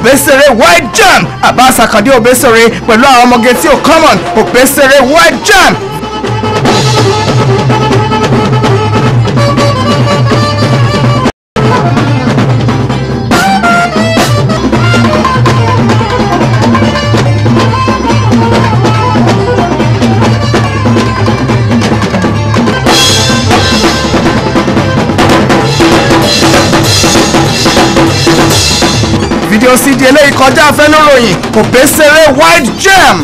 òbésèré white jam Abbas Akande òbésèré pẹ̀lú àwọn ọmọge tí ò common òbésèré white jam. fídíò cd eléyìí kọjá afẹnuròyìn òbésèré white jam.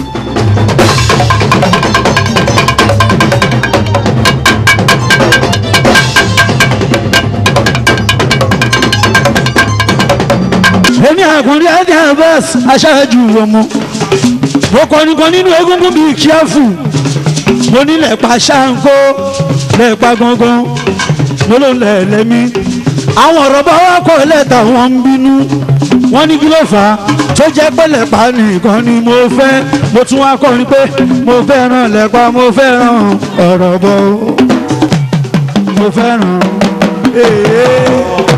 èmi àkùnrin adé Abbas aṣáájú ọmọ mo kọrin kan nínú egungun bíi kíáfù mo nílẹ̀ pa ṣáńkó lẹ́ẹ̀pa gangan mo ló ń lẹ̀ lẹ́mí àwọn ọ̀rọ̀ bá wá kọ́ lẹ́tà wọn ń bínú wọ́n ní kí ló fà á tó jẹ́ pé lẹ́pa nìkan ni mo fẹ́ mo tún wá kọrin pé mo fẹ́ràn lẹ́pa mo fẹ́ràn ọ̀rọ̀ bọ̀ mo fẹ́ràn èèyàn.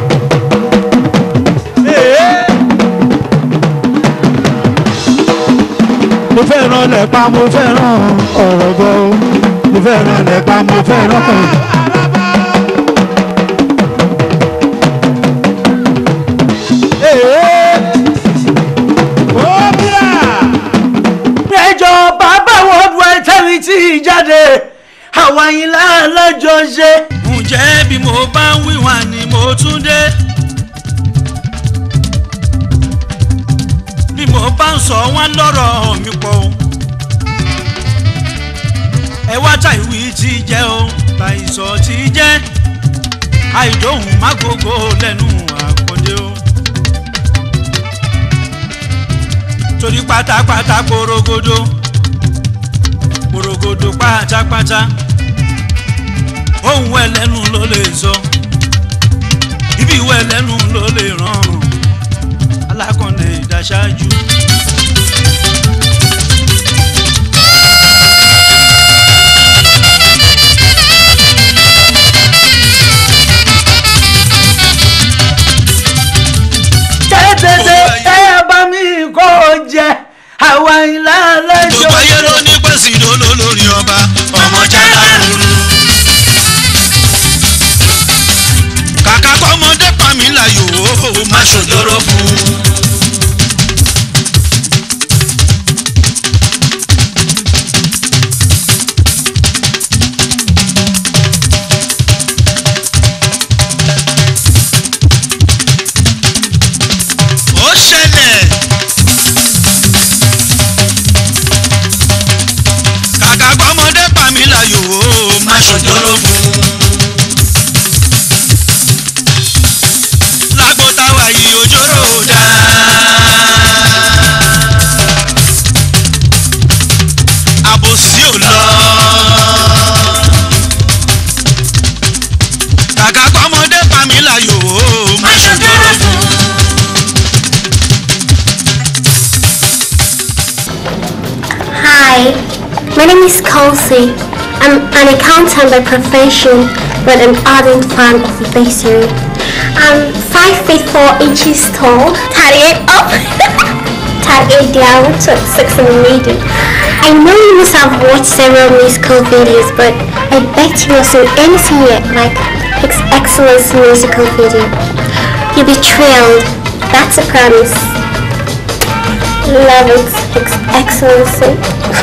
mo fẹ́ràn lẹ́pa mo fẹ́ràn ọ̀rọ̀ bọ̀ mo fẹ́ràn lẹ́pa mo fẹ́ràn. ẹjọ́ bàbá worldwide tẹ́lẹ̀ tí ì jáde àwọn yìí láàlájọ ṣe. ǹjẹ́ bí mo bá ń wíwà ni mo tún dé. bí mo bá ń sọ wọn lọ́rọ̀ mi pọ̀ o. ẹ wá ta ìwí tí jẹ́ o ta ìsọ̀ tí jẹ́ àìdóhùn má gbogbo lẹ́nu àkọ́dé o. torí pátápátá porogodo porogodo pátápátá ohun ẹlẹ́nu ló lè sọ ibi ìwé ẹlẹ́nu ló lè ràn alákọ̀ọ́lẹ̀ ìdáṣáájú. tẹ́tẹ́tẹ́ ẹ bá mi kó jẹ àwọn yìí láàlájọ gbogbo ayé ló ní pẹ̀sì lóló lórí ọba ọmọ jálá rúru. kàkà kọ́mọdé pàmí láyò ó má ṣòjọ́rọ́ fún un. ó ṣẹlẹ̀. kàkà kọ́mọdé pàmí láyò ó má ṣòjọ́rọ́ fún un. lágbo táwa yìí òjòrò dá. àbòsí ò lọ. kàkà kọ́mọdé pàmí láyò ó má ṣòjọ́rọ́ fún un. Hi, my name is Kelsey. I'm an accountant by profession, but an ardent fan of bakery. I'm 5 feet 4 inches tall, 38 up, 38 down, 26 in the middle. I know you must have watched several musical videos, but I bet you not seen anything yet like His Excellence musical video. You'll be thrilled. That's a promise. Love it, His Excellency.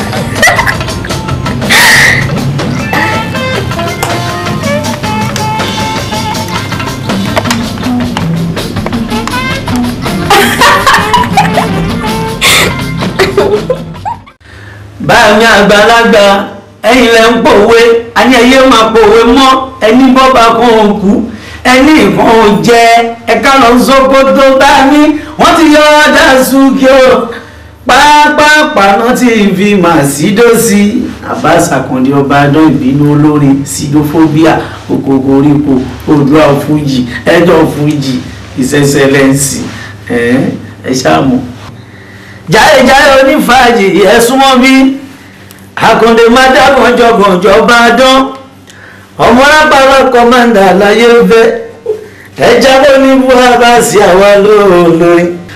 báyìí àgbàlagbà ẹ̀yin lẹ ń pòwe àní ẹyẹ máa pòwe mọ́ ẹni bọ́ba kan ò kú ẹni nǹkan ò jẹ ẹ̀ka lọ sókótó bá ní wọ́n ti yọ ọ́dà súnkì o pápápá náà ti fi màsídó sí Abbas Akande ọba adán ìbínú olórin sidophobia òkòkò orípo odua fújì ẹjọ fújì ìṣẹṣẹlẹǹsì ẹ ẹ ṣáàmù jáyéjáyé onífàájì ẹ̀sùn mọ́ bí Akande má dá gànjọ́gànjọ́ bá dán ọmọ lápára kọ́mándà láyé fẹ́ ẹja ló ní buhari sí àwa lóòlórí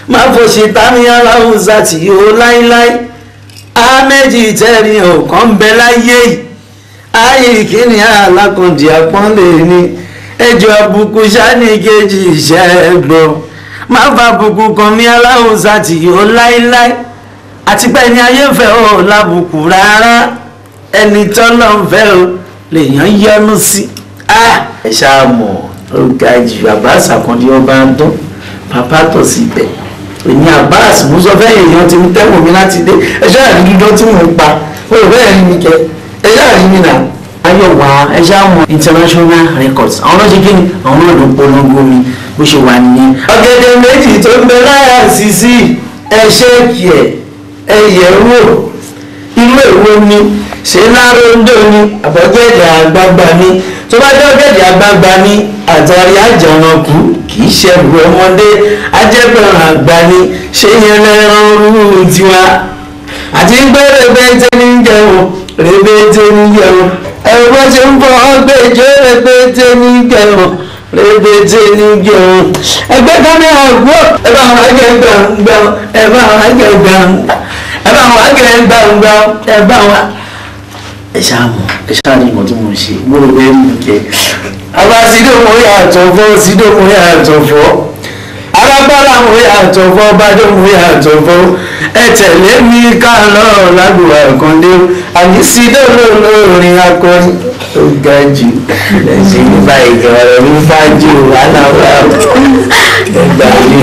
má fò ṣe tání aláwùsá tí yóò láíláí ámẹ́jì tẹ́rin ọ̀kan bẹ láyé yìí ayé ìkíni alákùnjì àpọ́nlé ni ẹjọ́ àbùkù sani kejì iṣẹ́ gbọ́ má fa àbùkù kan mi aláwùsá tí yóò láíláí àti pé ẹni ayé ń fẹ́ ò lábùkù rárá ẹni tọ́lọ́ ń fẹ́ ò lèèyàn yọnu sí ẹ ṣáà mọ̀ ó ga jù Abbas Àkàndé ọba ń dún bàbá tọ̀ síbẹ̀ èmi Abbas mo sọ fẹ́ èèyàn ti ń tẹ́wọ̀n mi láti dé ẹ ṣáà rí dídán tí mò ń pa ó rò bẹ́ẹ̀ rí mi kẹ ẹ ṣáà rí mi nà ayọ̀wá ẹ ṣáà mọ̀ international records àwọn náà ṣe kí ni àwọn náà ló polongo mi bó ṣe wà nìyẹn. ọ̀gẹ̀dẹ̀ méjì tó ń bẹ láyà sísí ẹ ṣéèkì ẹ ẹ yẹ̀ wò irú èwo ni ṣé láròndó ni àbọ̀gẹ̀dẹ̀ àgbààgbà ni tó bá jẹ́ ọ̀gẹ̀dẹ̀ àgbààgbà ni àtàrí àjànàkú kì í ṣẹ̀rù ọmọdé ajẹ́gbẹ̀rún àgbà ni ṣé yẹn lẹ́ran rúurú tiwa àti ń gbé rẹpẹtẹ ní jẹun rẹpẹtẹ ní jẹun ẹ̀rọ bó ṣe ń bọ̀ ọ́gbẹ́jọ́ rẹpẹtẹ ní jẹun rẹpẹtẹ ní jẹun ẹgbẹ́ kámẹ́rà gbọ́ ẹ bá wọn àgẹ̀ gbàngbà ẹ bá wọn àgẹ̀ gbàngbà ẹ bá wọn àgẹ̀ gbàngbà ẹ bá wọn ẹ ṣáàmù ẹ ṣáàmù ìmọ̀ tí mo ṣe mo rò bẹ́ẹ̀ mú kẹ́ àbá sídòmù yàtọ̀ fọ́ sídòmù yàtọ̀ fọ́ alágbára mo yàtọ̀ fọ́ bàdómù yàtọ̀ fọ́ ẹ tẹ̀lé mi ká lọ́rọ̀ lágbèwà ìkàndé àní sídòmù lórin akọni ó ga jù ẹ̀sìn nípa ìgbà ọ̀rọ̀ mi bá jù wàhálà wà ẹgbà mi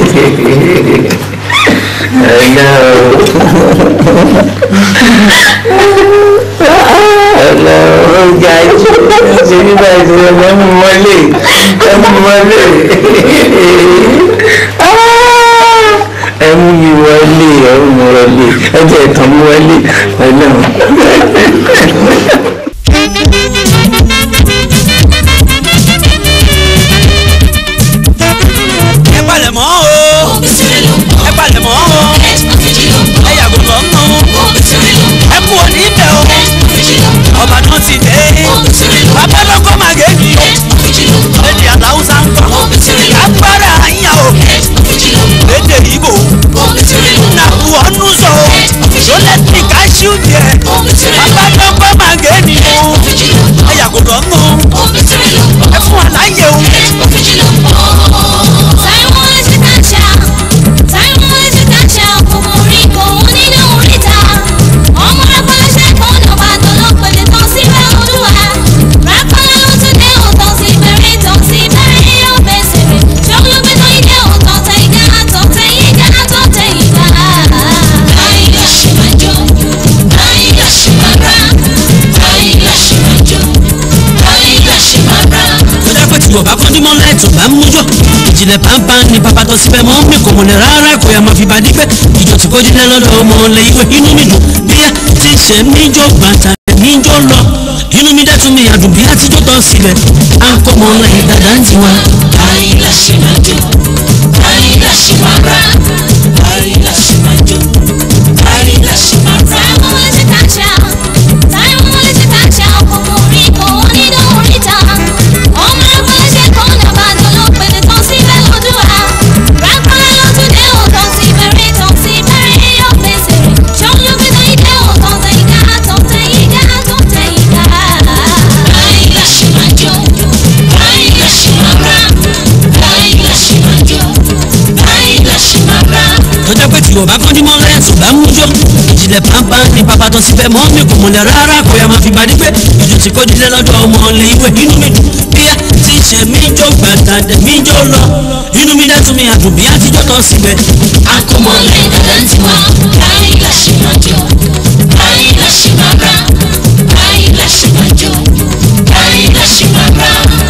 ẹ̀yà ọlọ́run ga jù ẹ̀sìn nípa ìṣẹ̀lẹ̀ mẹ́mú wọlé mẹ́mú wọlé ẹmú mi wọlé ẹmú mi wọlé ẹjẹ ìtàn mi wọlé ọlọ́run. ẹ palẹ̀ mọ́ o ẹ palẹ̀ mọ́ o ẹ yàgò lọ́ mọ́ o ẹ kú òní bẹ̀ o ọba náà ti dé bàbá lọ́kọ́ máa gé mi o lédè aláwùsá ń kọ́ agbára àyà o lédè ìbò nà wọnú sọ o lólẹ́tì káṣíù jẹ bàbá lọ́kọ́ máa gé mi o ẹ yàgò lọ́ mọ́ o ẹ fún wa láyé o. kódà pé tí yorùbá kọ́ dímọ̀ láìtò bá ń mújọ́ ìjìnlẹ̀ pàmpá ni bàbá tó síbẹ̀ mọ́ mi kò mọ̀lẹ̀ rárá kò yà máa fi bàdí pé ìjọ tí kò jílẹ̀ lọ́dọ̀ ọmọ ọ̀lẹ̀ ìwé inú mi dùn bíyà tí ń ṣe mí jọ bàtà mí jọ lọ inú mi dẹ́tun mi àdùn bí àtijọ́ tán síbẹ̀ à ń kọ́ mọ́ ọ̀lẹ̀ ìdàdà ń tiwa. àyìnlá ṣe máa jó àyìnlá ṣe máa rà àyìnlá ṣe máa jó àyìnlá ṣe máa rà. tọ́jà pé tí yorùbá kọ́ dímọ̀ láìtò bá ń mújọ́ ìjìnlẹ̀ pàmpá ni bàbá tó síbẹ̀ mọ́ mi kò mọ̀lẹ̀ rárá kò yà máa fi bàdí pé ìjọ tí kò jílẹ̀ lọ́dọ̀ ọmọ ọ̀lẹ̀ ìwé inú mi dùn bíyà tí ń ṣe mí jọ gbàtà dẹ̀ mí jọ lọ inú mi dẹ́tun mi àdùn bí àtijọ́ tán síbẹ̀. akọmọlẹ̀ dàda ń tiwa àyìnlá ṣe máa jó àyìnlá ṣe máa rà àyìnlá ṣe máa jó àyìnlá ṣe máa rà.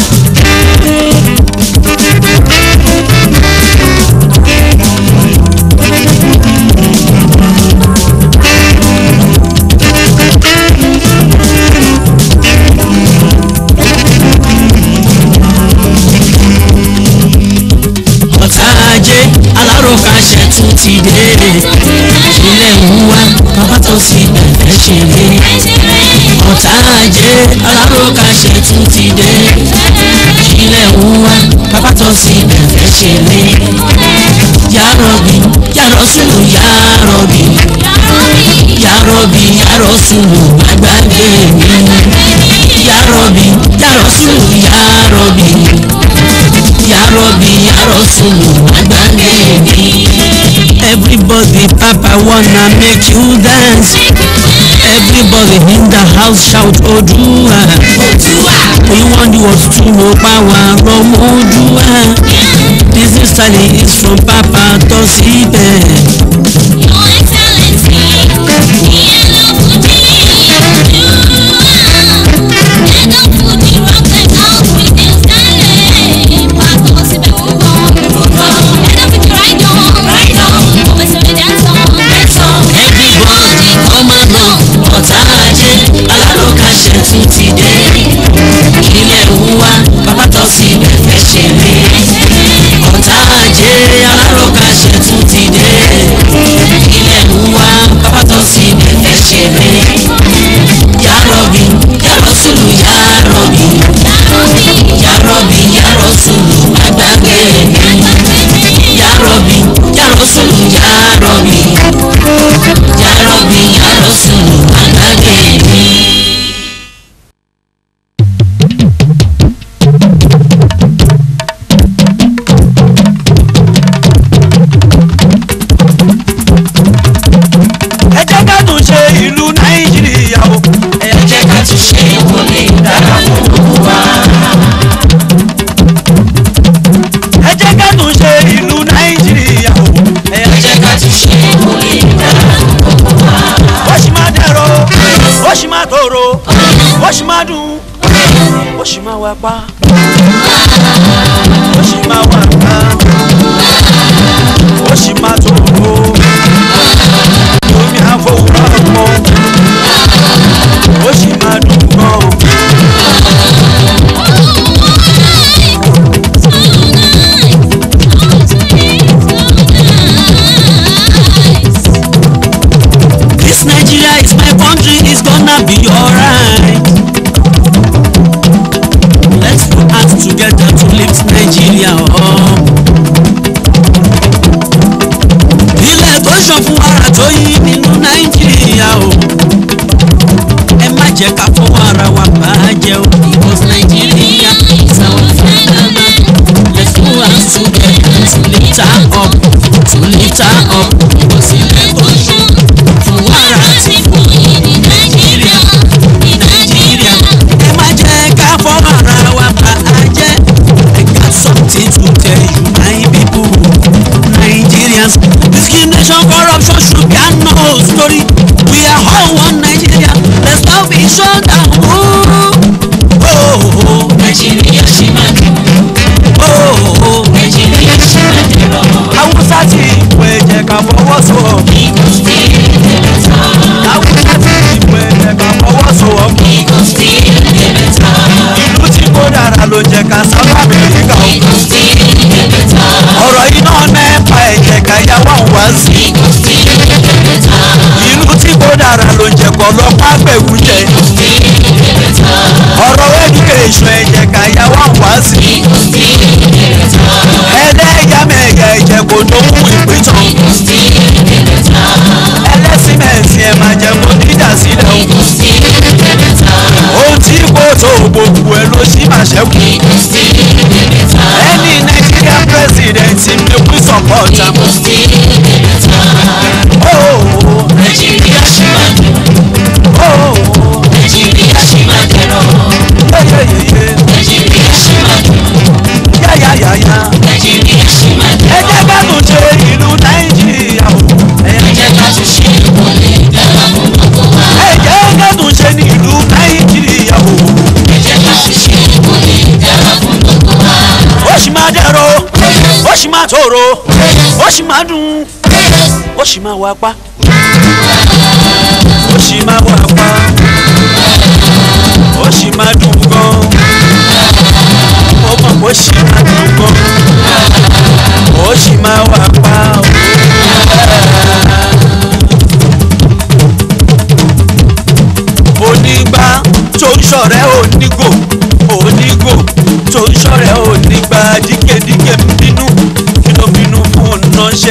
ọ̀tá ajé aláròkà ṣẹ̀tún ti dé ilé ń wá bàbá tó sì bẹ̀rẹ̀ ṣeré ọ̀tá ajé aláròkà ṣẹ̀tún ti dé ilé ń wá bàbá tó sì bẹ̀rẹ̀ ṣeré Yarobi, Yarosulu, Yarobi, Yarobi, Yarosulu, agbágbé mi. Yarobi, Yarosulu, Yarobi, Yarobi, Yarosulu, agbágbé mi. Everybody, Papa wanna make you dance. Everybody in the house shout Odua. We want you all to know power from Odua. This is Sally is from Papa Tosibe. Everybody come along, ọ̀tá ajé, aláròkà ṣẹ̀tún ti dé. Ilé ìwúwa, bàbá Tosibe fẹ́ ṣeré. Ọ̀tá ajé, aláròkà ṣẹ̀tún ti dé. Ilé ìwúwa, bàbá Tosibe fẹ́ ṣeré. Yarobi, Yarosulu, Yarobi. Yarobi, Yarosulu, agbágbé mi. Yarobi, Yarosulu, Yarobi. Yarobi, Yarosulu, agbágbé mi. ẹ jẹ́ ká tún ṣe ìlú nàìjíríà o. ẹ jẹ́ ká tún ṣe ìwọlé dára fún gbogbo wa. ẹ jẹ́ ká tún ṣe ìlú nàìjíríà o. ẹ jẹ́ ká tún ṣe ìwọlé dára fún gbogbo wa. ó sì máa dẹ̀rọ ó sì máa tòrò ó sì máa dùn ó sì máa wá pa ó sì máa wá ká ó sì máa tòrò lómi àfọwọ́rọ́ mọ́ ó sì máa dùn gan. This Nigeria is my country, it's gonna be alright. Let's put hands together to lift Nigeria up. Ilẹ̀ tó ṣàn fún ara tó yí nínú Nàìjíríà o. Ẹ má jẹ́ ká fọwọ́ ara wa bá a jẹ́ o. Because Nigeria is our fatherland. Let's put hands together to lift her up. To lift her up. Because ilẹ̀ tó ṣàn fún ara ti fún yí ní Nàìjíríà. Ní Nàìjíríà. Ẹ má jẹ́ ká fọwọ́ ara wa bá a jẹ́. I got something to tell you my people. Nigerians. Discrimination, corruption, sugar, no story. We are all one Nigeria. Let's not be shut down. Oh, oh, oh. Nigeria ṣì máa dùn. Oh, oh. Nigeria ṣì máa dẹ̀rọ̀. haúsá ti ìpò ẹ̀jẹ̀ ká fọwọ́sowọ́pọ̀. Because still dey better. haúsá ti ìpò ẹ̀jẹ̀ ká fọwọ́sowọ́pọ̀. Because still dey better. ìlú tí kò dára ló jẹ́ ká sábà amẹ́ríkà o. Because still dey better. ọ̀rọ̀ iná mẹ́pa ẹ̀jẹ̀ ká yá wà wá sí. Because still dey better. ìlú tí kò dára ló jẹ́ kọ́ lọ́pàá gbẹ̀wù jẹ. Because still dey better. ọ̀rọ̀ education ẹ̀jẹ̀ ká yá wà wá sí. Because still dey better. ẹlẹ́yàmẹ̀yà ẹ̀jẹ̀ kò lóhùn ìpìtàn. Because still dey better. ẹlẹ́sìn mẹ̀sìn ẹ̀ máa jẹ́ kó dídà sílẹ̀ o. Because still dey better. ohun tí kò tó gbogbo ẹ̀ ló sì máa ṣẹ́kù. Because still dey better. ẹni Nigerian president ni we support am. Because still dey better. Oh, Nàìjíríà ṣì máa dùn. oh, Nàìjíríà ṣì máa dẹ̀rọ̀. yeah, yeah, yeah, yeah. Nàìjíríà ṣì máa dùn. yá yá yá yá. Nàìjíríà ṣì máa ẹ dẹ̀rọ̀. jẹ́ ká tún ṣe ìlú Nàìjíríà o. Ẹ jẹ́ ká tún ṣe ìwọlé dára fún gbogbo wa. ẹ jẹ́ ká tún ṣe ní ìlú Nàìjíríà o. Ẹ jẹ́ ká tún ṣe ìwọlé dára fún gbogbo wa. ó sì máa dẹ̀rọ̀ ó sì máa tòrò ó sì máa dùn ó sì máa wá pa ó sì máa wá pa ó sì máa dùn gan ó mọ̀ ó sì máa dùn gan ó sì máa wá pa onígbà tó ń ṣọ̀rẹ́ onígò onígò tó ń ṣọ̀rẹ́ onígbà dígẹ̀dígẹ̀ ń bínú kí ló bínú fún ọ̀nà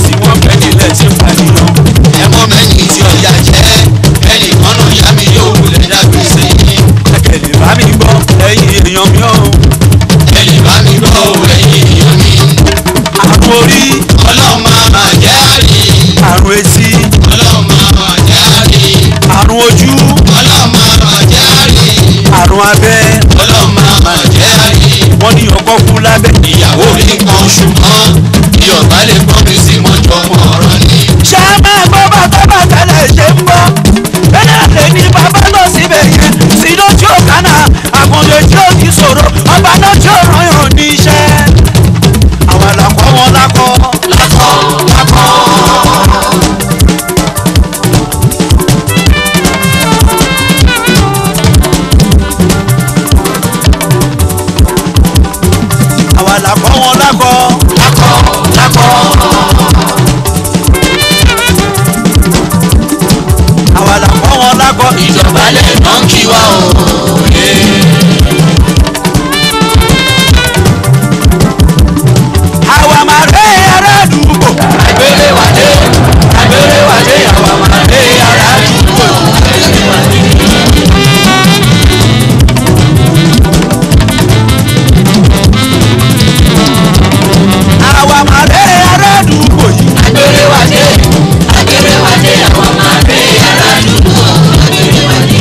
sí wọn fẹ́ nílẹ̀ tí ń pàdéyàn. ẹ̀mọ́ mẹ́yìn tí ọ̀yà jẹ́ ẹnì kan náà yá mi yóò wulẹ̀ dàgbé sí i. ẹ̀kẹ́ lè bá mi gbọ́ ẹ̀yin èèyàn mi ò. ẹ̀yìn bá mi gbọ́ òwe èèyàn mi. àrùn orí ọlọ́mọ máa jẹ́ àrí. àrùn etí ọlọ́mọ máa jẹ́ àrí. àrùn ojú ọlọ́mọ máa jẹ́ àrí. àrùn abẹ́ ọlọ́mọ máa jẹ́ àrí. wọ́n ní ọkọ kú lábẹ́. ìyàwó rí nǹkan ṣùgbọ́n bí ọba lè gbọ́ mi sí mọ́jọ́ mọ́ ọ̀rọ̀ ni. ṣé a máa gbọ́ bàtà bàtà lẹ̀ ṣe ń bọ́ bẹ́ẹ̀ lè ní bàbá lọ síbẹ̀ yẹn sí lójú ọ̀kánà àkàndé tí ó ti sọ̀rọ̀ ọba náà tí ó ràn yàn níṣẹ́. àwọn àlàkọ́ wọn lákọ́ lákọ̀ lákọ̀. àwọn àlàkọ́ wọn lákọ́ lákọ̀ lákọ̀. àwọn àlàkọ́ wọn lákọ́ ìjọba lè ná kí wá o. àwọn àmàlẹ́ ará àdúgbò àgbèrè wàdé àgbèrè wàdé àwọn àmàlẹ́ ara àdúgbò. àwọn àmàlẹ́ ará àdúgbò yìí àgbèrè wàdé àgbèrè wàdé àwọn àmàlẹ́ ara àdúgbò. àgbèrè wàdé.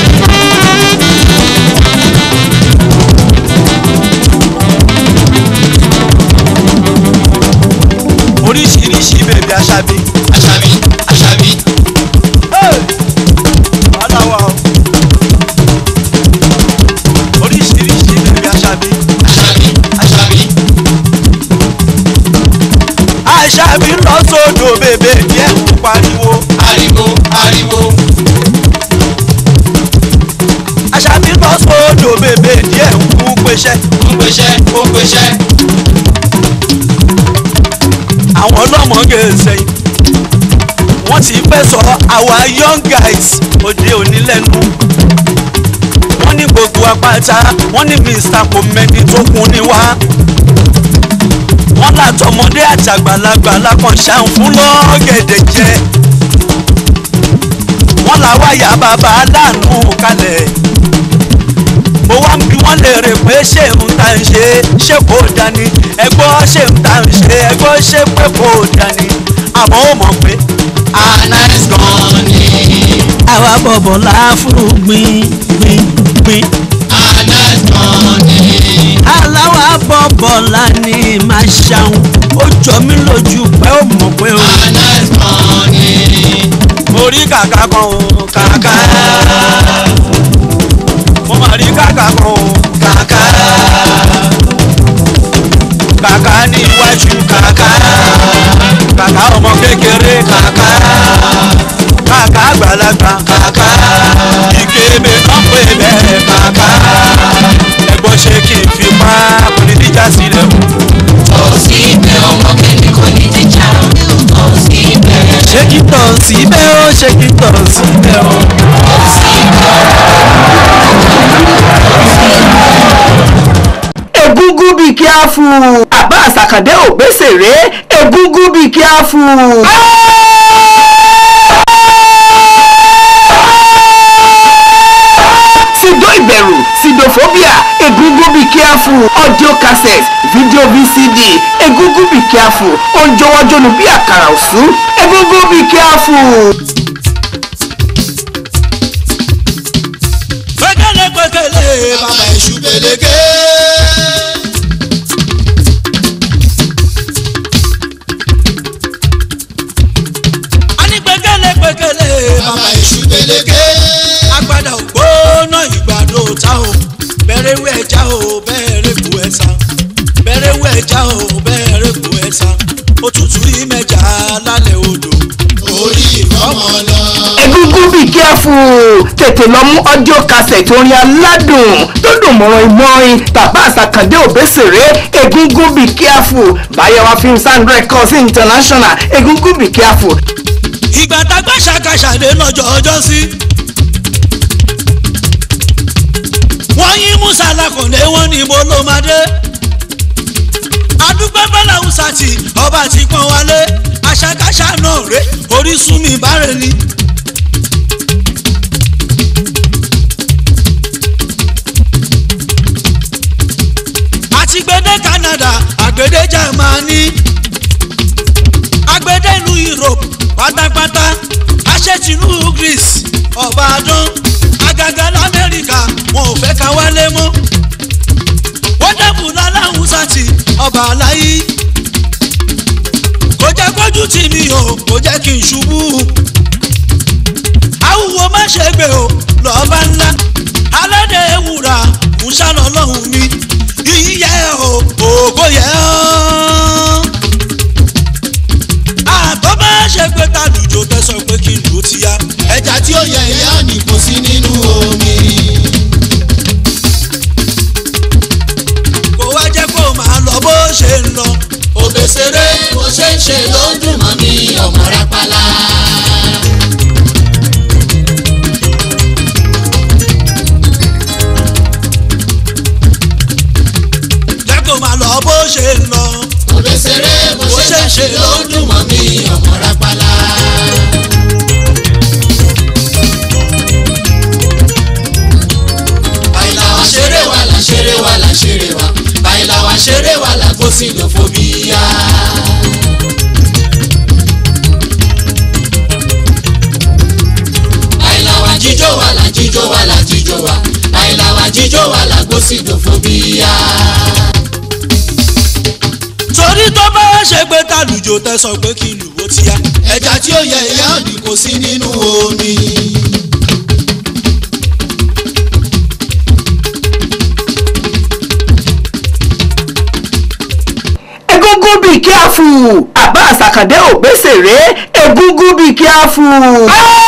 oríṣiríṣi bèbí aṣábí. àṣàbí àṣàbí wàhálà wà o oríṣiríṣi bèbí aṣábí. àṣàbí àṣàbí. aṣábí lọ sódò bèbè díẹ̀ ń pariwo. ariwo ariwo. aṣábí lọ sódò bèbè díẹ̀ ń kú pẹ́ṣẹ́. ó ń pèsè ó ń pèsè. àwọn ọlọ́mọge sẹ́yìn wọ́n ti fẹ́ sọ àwa young guys òde òní lẹ́nu wọ́n ní gbogbo apáta wọ́n ní mr komedi tó kún ní wá wọ́n látọmọdé àtàgbàlagbà lákàn ṣàn fún lọ́gẹ̀dẹ̀ jẹ wọ́n làwa yà bàbá aláàánú kalẹ̀ mo wá ń bi wọ́n léèrè pé ṣé ń ta ń ṣe ṣé kò dání ẹgbọ́ ṣé ń ta ń ṣe ẹgbọ́ ṣé pé kò dání àmọ́ ó mọ̀ pé anáìs gan ni. àwa bọ̀bọ̀ láfúrú gbìn gbìn gbìn. anáìs gan ni. aláwa bọ̀bọ̀ la ní máa ṣàwọn ó jọ mí lójú pé ó mọ̀ pé ó. anáìs gan ni. mo rí kàkà kan o kàkà mo mà rí kàkà kan o kàkà kàkà ní iwájú kàkà kàkà ọmọ kékeré kàkà kàkà àgbàlagbà kàkà ìkébé kan pé bẹ́ẹ̀ kàkà ẹ̀gbọ́n ṣe kí n fi pa kò ní díjà sílẹ̀ o. tọ́sí ibẹ̀ ọmọ kẹ́ni kò ní jíjà. tọ́sí ibẹ̀. ṣé kí tọ̀ síbẹ̀ ó ṣé kí tọ̀ síbẹ̀ ó. egungun be careful Abbas Akande Obesere egungun be careful. sido ìbẹ̀rù sidophobia egungun be careful audio cassette video vcd egungun be careful oúnjọwọ́jọ́nu bí àkàrà òsú egungun be careful. pẹ̀kẹ́lẹ́ pẹ̀kẹ́lẹ́ bàbá bàbá èṣù gbẹlẹgẹ. àní pẹ̀kẹ́lẹ́ pẹ̀kẹ́lẹ́ bàbá bàbá èṣù gbẹlẹgẹ. agbada ògbóná ìgbàdo ta o bẹ̀rẹ̀ wẹ̀ ẹja o bẹ̀rẹ̀ kú ẹ̀sà bẹ̀rẹ̀ wẹ̀ ẹja o bẹ̀rẹ̀ kú ẹ̀sà òtútù ìmẹ̀jà lálẹ́ odò orí ìfọmọ lọ. egungun be careful tètè lọ mú audio cassette orin aládùn tó dùn mọ́rán ìmọ̀rin bàbá àsàkàndé òbésèré egungun be careful bayewa films and records international egungun be careful. ìgbà tágbà ṣàkàṣàdé lọ́jọ́ ọjọ́ sí. wọ́n yín musa lakọ̀lé wọn ní mo ló máa dé. adúgbò bọ́lá hausa tí ọba ti pọ́n wálé ṣáná rè orísun mi bára ni. àti gbẹdẹ Canada àgbẹdẹ Germany àgbẹdẹ ìlú Europe pátápátá aṣẹ́tìlú Greece ọ̀bàdàn àgàgà lamẹ́ríkà wọn ò fẹ́ ká wálé mọ́ wọ́n dẹ́kun láláhùn sátì ọba aláyí kò jẹ́ kójú tì mí o kò jẹ́ kí n ṣubú awúwo má ṣe gbé o lọ́ọ́bá ńlá aládé ewúra ń ṣàlọ́ lọ́hùn mi yíyẹ o ògo yẹ ọ́ àtọ́ bá ṣe pé tàlùjọ fẹ́ sọ pé kí n lò ó ti yá ẹja tí ó yẹ ìyá òní kò sí nínú omi. kó wá jẹ́ kó máa lọ bó ṣe ń lọ. òbèsèré bó ṣe ń ṣe ló ń dùn mọ́ mi ọmọ rápálá. jẹ́ kó máa lọ bó ṣe ń lọ. òbèsèré bó ṣe ń ṣe ló ń dùn mọ́ mi ọmọ rápálá. bàìlà wa ṣeré wa là ṣeré wa là ṣeré wa bàìlà wa ṣeré wa là kó sí lọ́fọ̀bíyà. bàìlà wa jíjó wa là jíjó wa là jíjó wa bàìlà wa jíjó wa là kó sí lọ́fọ̀bíyà. torí tó bá ṣe pé tàlùjọ tẹ sọ pé kí n lù ó ti yá. ẹja tí ó yẹ ìyá òní kò sí nínú omi. egungun be careful Abbas Akande Obesere egungun be careful.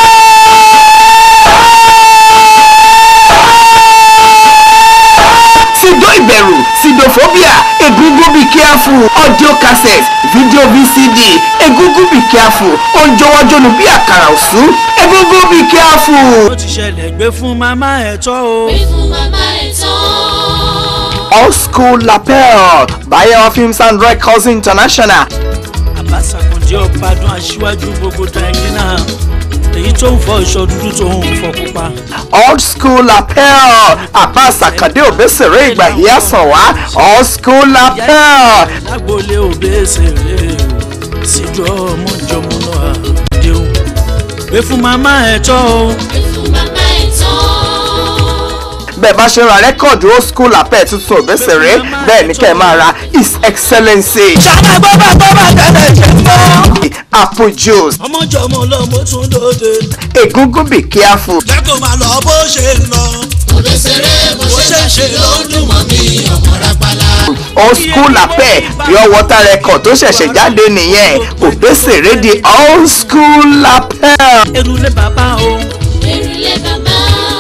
sido ìbẹ̀rù sidophobia egungun be careful audio cassette video vcd egungun be careful oúnjọwọ́jọ́nu bí àkàrà òsú egungun be careful. ó ti ṣẹlẹ̀ gbé fún màmá ẹ̀ tọ́ o. Pé fún màmá ẹ̀ tán. all school lapel bayewa films and records international Abbas Akande ọ̀padùn aṣíwájú gbogbo dàgínà èyí tó ń fọ ìṣọ dúdú tó ń fọ pupa. old school lapel Abbas Akande Obesere ìgbà yìí àsàn wá all school lapel lágbólé Obesere o síjọ́ ọmọjọmọ náà àdéhùn gbé fún màmá ẹ̀ tọ́ o. Pé fún màmá ẹ̀ tán. bẹ́ẹ̀ bá ṣe ra rẹ́kọ̀dù old school lapel tuntun Obesere bẹ́ẹ̀ ni kẹ́ ẹ máa ra his excellency ṣáná gbọ́dọ̀ gbọ́dọ̀ tẹ̀lé ṣe ń bọ́. apple juice ọmọjọmọ lọmọ tún lóde. egungun be careful jẹ́ kó máa lọ bó ṣe ń lọ. òbèsèré bó ṣe ń ṣe ló ń dùn mọ́ mi ọmọ rápálá. old school lapel pure water record tó ṣẹ̀ṣẹ̀ jáde nìyẹn Obesere di old school lapel. erulé bàbá o Èrùlé bàbá.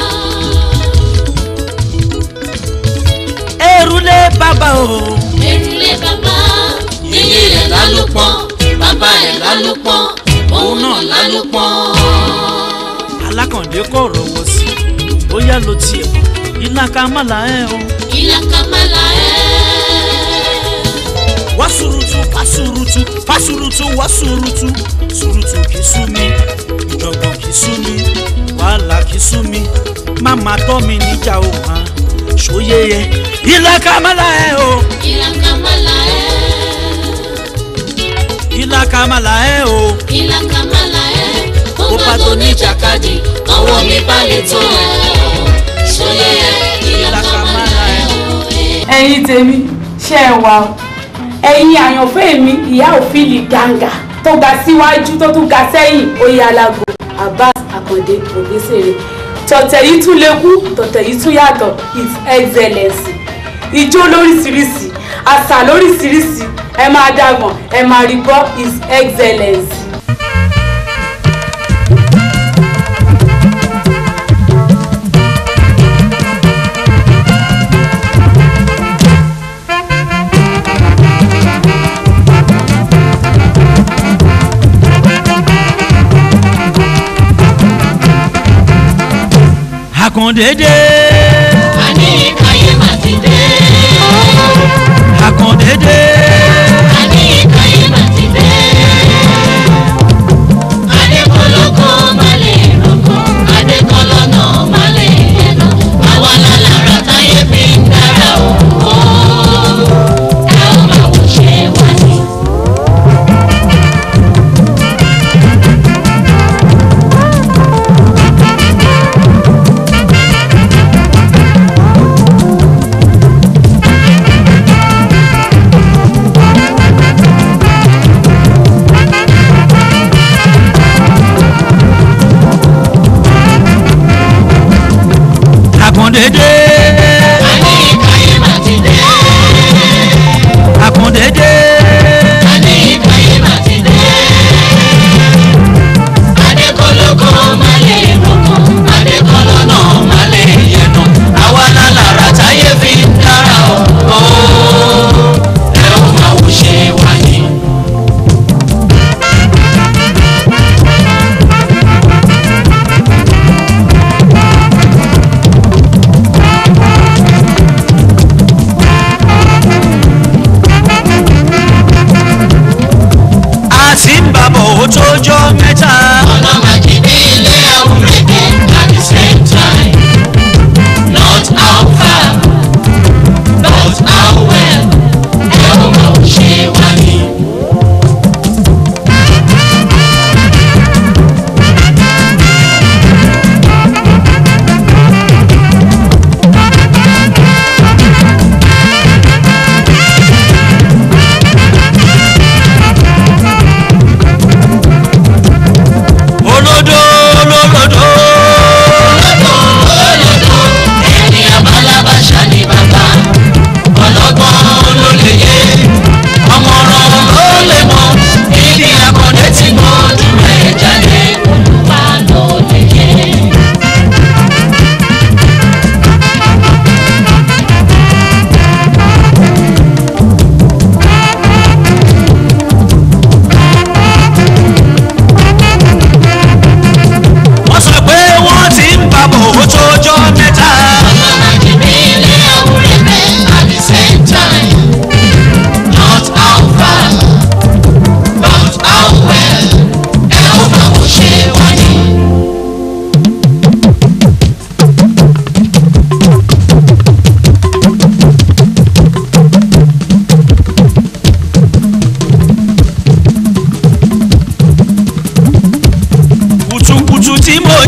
erulé bàbá o Èrùlé bàbá. Yèyé rẹ̀ lálùpọ̀. Bàbá ẹ̀ lálùpọ̀. Òun náà lálùpọ̀. alákàndé kò rọwọ́ sí bóyá ló tiẹ̀ ilá ká má là ẹ́ o. Ìlà kàmálà ẹ̀. wá surutu wá surutu wá surutu wá surutu surutu kì í sú mi ìjọ̀gbọ̀n kì í sú mi wàhálà kì í sú mi máma tọ́ mi níjà o hàn ṣòye yẹ ilá ká má là ẹ́ o Ìlà kàmálà ẹ̀. ilá ká má là ẹ́ o Ìlà kàmálà ẹ̀. Bó bá tó ní ìjàkadì, ọwọ́ mi bá lè tó ẹ̀. Ṣòye ẹ̀. Ìlà kàmálà ẹ̀. ẹ̀yin tèmi ṣe é wà o ẹ̀yin àyànfẹ́ mi ìyá òfìlì gàǹgà tó ga síwájú tó tún ga sẹ́yìn oyè alágo Abbas Akande Obesere tọ̀tẹ̀ yìí tún lékú tọ̀tẹ̀ yìí tún yàtọ̀ his excellence ijó lóríṣiríṣi àṣà lóríṣiríṣi ẹ máa dàgbọ̀n ẹ máa rí gbọ́ his excellence. àkàndédé Àní ìkàyé mà ti dé. àkàndédé Àní ìkàyé mà ti dé.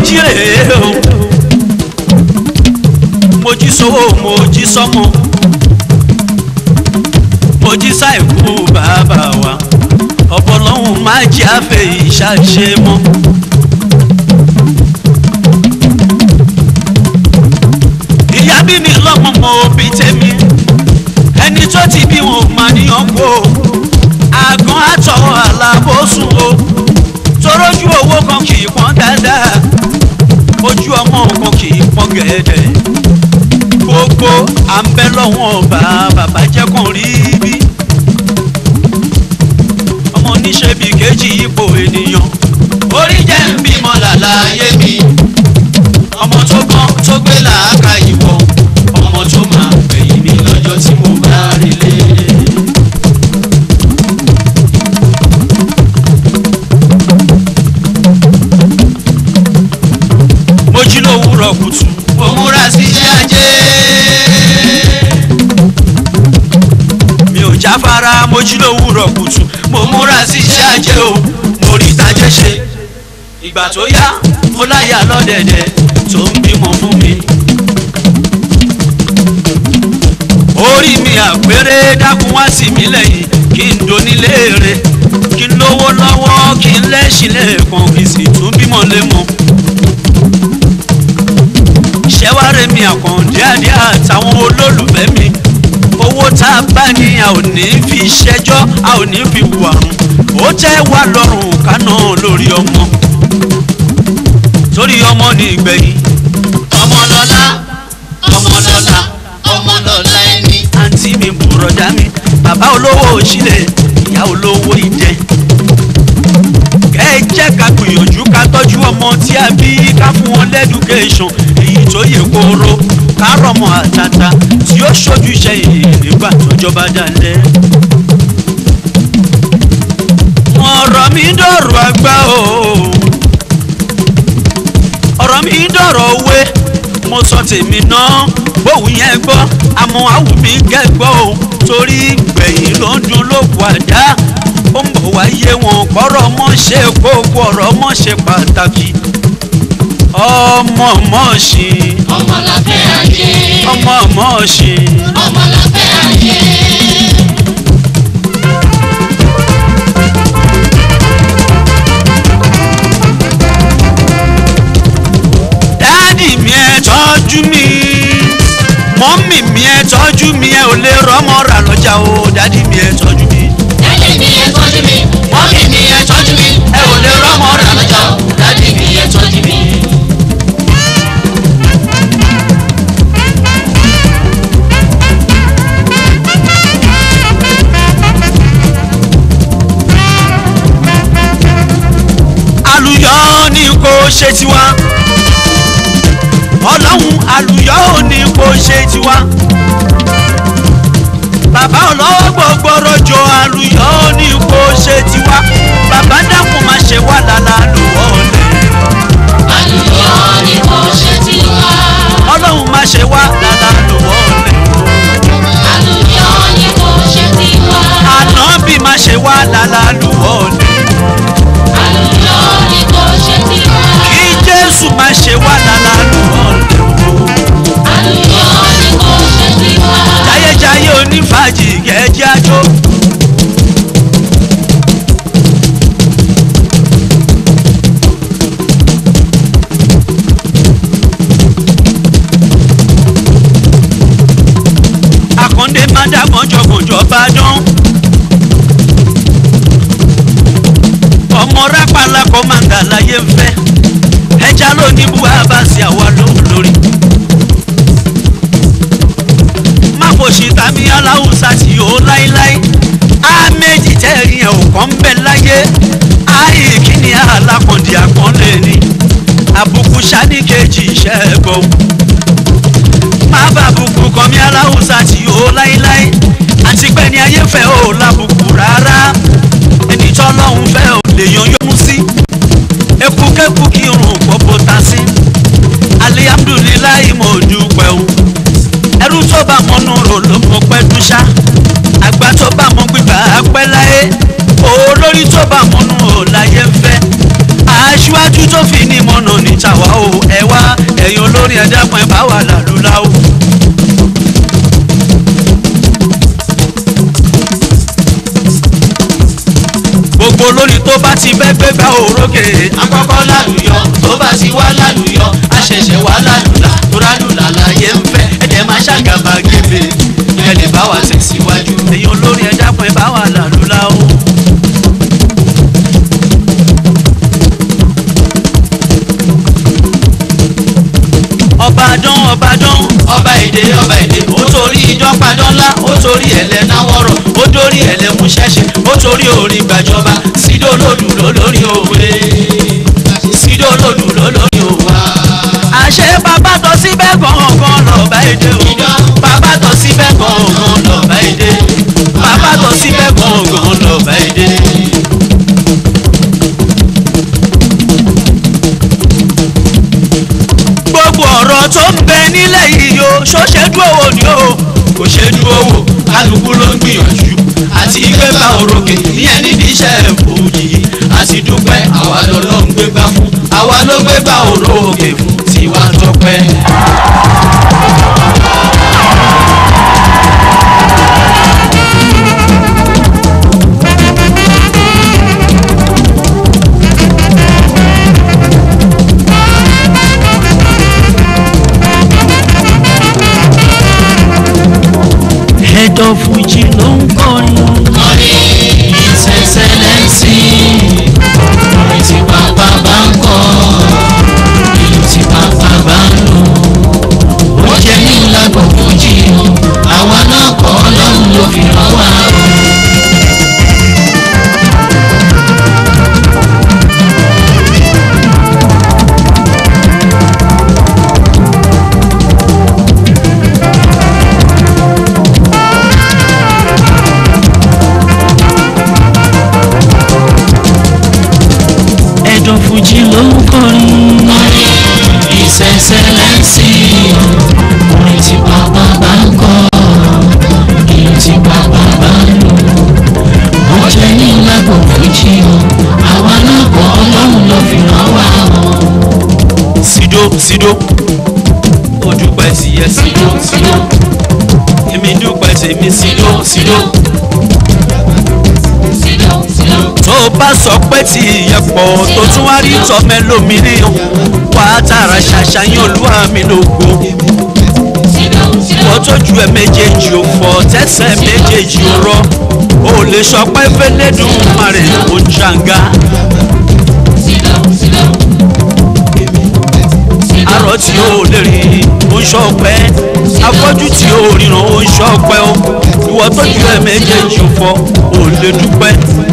jí rèé o mo jí sówó mo jí sọ́mọ mo jí sáìkú bàbá wa ọ̀pọ̀ lọ́hùn má jẹ́ àfẹ́ ìṣàṣe mọ́. ìyá bí mi lọ́mọ mọ òbí tèmi ẹni tó ti bí wọn ò máa níyàn kó o àgàn àtọ̀ àlàbòsùn o torójú owó kan kì í pọ́n dáadáa ojú ọmọ kan kì í pọ́n gẹ̀ẹ́dẹ̀ gbogbo à ń bẹ lọ́wọ́n ọba bàbá jẹ́ kàn rí bí ọmọ oníṣẹ́ bíi kejì ipò ènìyàn orí jẹ́ ń bímọ làlàyé mi ọmọ tó gbọ́n tó gbé làákà ìwọ ọmọ tó máa gbẹ̀yìn mi lọ́jọ́ tí mo bá rí lé. mo jí lówùúrọ̀ kùtù mo múra sí iṣẹ́ ajé mi ò jáfara mo jí lówùúrọ̀ kùtù mo múra sí iṣẹ́ ajé o mo rí tajẹ́ ṣe ìgbà tó yá mo láyà lọ́dẹ̀dẹ̀ tó ń bímọ fún mi. orí mi àpérè dákun wá sí mi lẹ́yìn kí n doníléèrè kí n lówó lọ́wọ́ kí n lẹ́sìn lẹ́ẹ̀kan kí n sì tún bímọ lémọ. ìṣẹ́wárẹ̀ mi àkàndé àdé àtàwọn olólùfẹ́ mi owó tá a bá ní a ò ní fi ṣẹjọ́ a ò ní fi wàrùn ó tẹ́ wá lọ́rùn kánà lórí ọmọ torí ọmọ ní ìgbẹ̀yìn ọmọlọ́lá ọmọlọ́lá ọmọlọ́lá ẹni. àǹtí mi bùrọ̀dá mi bàbá olówó òṣìlẹ̀ ìyá olówó ìjẹ. kẹ́ ẹ jẹ́ ká gbìyànjú ká tọ́jú ọmọ tí a bí ká fún wọn lẹ́dúkéṣọ̀n èyí tó yẹ kóró ká rọmọ àtàtà tí ó ṣojú iṣẹ́ yìí nígbà tọ́jọba dalẹ̀. ọ̀rọ̀ mi dọ̀rọ̀ àgbà o ọ̀rọ̀ mi dọ̀rọ̀ òwe mo sọ tèmi náà bóun yẹn gbọ́ àmọ́ àwù mi kẹ́gbọ́ o torí gbẹ̀yìn ló ń dun lóko àdá ó ń bọ̀ wáyé wọn kọ́rọ̀ mọ́ ṣe kókó ọ̀rọ̀ mọ́ ṣe pàtàkì ọmọ mọ́ ṣe ọmọ la fẹ́ ayé ọmọ mọ́ ṣe ọmọ la fẹ́ ayé. dáàdì mi ẹ tọ́jú mi mọ́mì mi ẹ tọ́jú mi ẹ ò lè rọ́mọ rà lọ́jà o dáàdì mi ẹ tọ́jú mi. dádì mi ẹ tọ́jú mi mọ́mì mi ẹ tọ́jú mi ẹ ò lè rọ́mọ rà lọ́jà o dádì mi ẹ tọ́jú mi. àlùyọ ni kò ṣe tiwa ọlọ́run àlùyọ ni kò ṣe tiwa bàbá ọlọ́wọ́ gbogbo rọjò àlùyọ ni kò ṣe tiwa bàbá dákun má ṣe wà lálá lọ́wọ́ lẹ̀ àlùyọ ni kò ṣe tiwa. ọlọ́run má ṣe wà lálá lọ́wọ́ lẹ̀ àlùyọ ni kò ṣe tiwa. ànábì má ṣe wà lálá lọ́wọ́ lẹ̀ àlùyọ ni kò ṣe tiwa. kí jésù má ṣe wà lálá lọ́wọ́ lẹ̀ àlùyọ ni kò ṣe tiwa. jayéjayé onífàjì kẹ́ẹ́jẹ́ àjò. àkàndé má dá mọ́jọ́mọ́jọ́ bá dán. ọmọ rápálá kọ́ máa ń dà láyé ń fẹ́ ẹja ló ní bú abasi àwa lóhùn lórí. má kò sí tàbí aláwùsá tí ó láéláé á méjì tẹ́rì ẹ̀ ò kàn ń bẹ láyé áyì kíni alákọ̀ndì àpọ́nlé ni àbùkù sani kejì iṣẹ́ gbọ́ má bàbùkù kan mi aláwùsá tí ó láéláé àti pé ní ayé fẹ́ ò lábùkù rárá ẹni tọ́lọ́hún fẹ́ ò lè yan yọmú sí ekúkẹ́kù kí irun pọ́pọ́ ta sí alihamdulilayi mo dúpẹ́ o ẹrú tó bá mọ́nú rò ló mọ pẹ́ dúṣá àgbà tó bá mọ gbígbà pẹ́ láyé olórí tó bá mọ́nú rò láyé ń fẹ́ aṣíwájú tó fi ní mọ̀nà ní tàwa o ẹ wá ẹ̀yin olórin ẹ̀dá pọ̀ ẹ̀ bá wà lálùlá o. gbogbo olórin tó bá ti bẹ́ gbégbá òrókè. akọ́kọ́ lálùyọ tó bá ti wá lálùyọ àṣẹ̀ṣẹ̀ wá lálùlà tó rálùlà láyé ń fẹ́ ẹ̀jẹ̀ máa ṣàgàbà gébè ẹ lè bá wa tẹ̀síwájú. ẹ̀yin olórin ẹ̀dá pọ̀ ẹ̀ bá wà lálùlá o. ọbàdàn ọbàdàn ọba èdè ọba èdè ó torí ijọ́ padọ́lá ó torí ẹ̀lẹ́ náwọ́rọ̀ ó dórí ẹ̀lẹ́ mú ṣẹ́ṣẹ́ ó torí orin gbàjọba sídó lòdù lólórí òwe sídó lòdù lólórí òwa. àṣẹ bàbá tọ́ síbẹ̀ gangan lọ́ba èdè o. bàbá tọ́ síbẹ̀ gangan lọ́ba èdè bàbá tọ́ síbẹ̀ gangan lọ́ba èdè. gbogbo ọ̀rọ̀ tó ń bẹ nílẹ̀ yìí o ṣóṣe dúró wò ni o kò ṣe dúró wò kálukú ló ń gbìyànjú àti gbégbá òrókè ìyẹn nídìí iṣẹ́ fòjì àti dúpẹ́ àwa lọ́lọ́ ń gbégbá fún àwa ló gbégbá òrókè fún tiwa tọpẹ́. ẹ̀dọ̀ fújì ló ń kọrin. Kọrin His Excellency, orin tí bàbá bá ń kọ, ìlú tí bàbá bá ń lò. Ó jẹ́ ní ìlàgbọ̀ fújì o, àwa náà kọ́ ọlọ́run ló fi rán wa o. ẹ̀dọ̀ fújì ló ń kọrin. Kọrin His Excellency, orin tí bàbá bá ń kọ, ìlú tí bàbá bá ń lò. Ó jẹ́ ní ìlàgbọ̀ fújì o, àwa náà kọ́ ọlọ́run ló fi rán wa o. sídó sídó ó dúpẹ́ sí yẹ sídó sídó èmi dúpẹ́ tèmi sídó sídó tó bá sọ pé tí ìyẹn pọ̀ tó tún wá rí tọ́mẹ́ lómìnira wà á tààrà ṣàṣàyàn olúwa mi lógo wọ́n tójú ẹ méjèèjì ò fọ́ tẹ́sẹ̀ méjèèjì ò rọ́ o lè sọ pé fẹ́lẹ́dùn márẹ̀ ó jàǹgá. arọ tí ó lè rí ó ń ṣọpẹ́ afọ́jú tí ó ríran ó ń ṣọpẹ́ o ìwọ tójú ẹ méjèèjì ò fọ́ ò lè dúpẹ́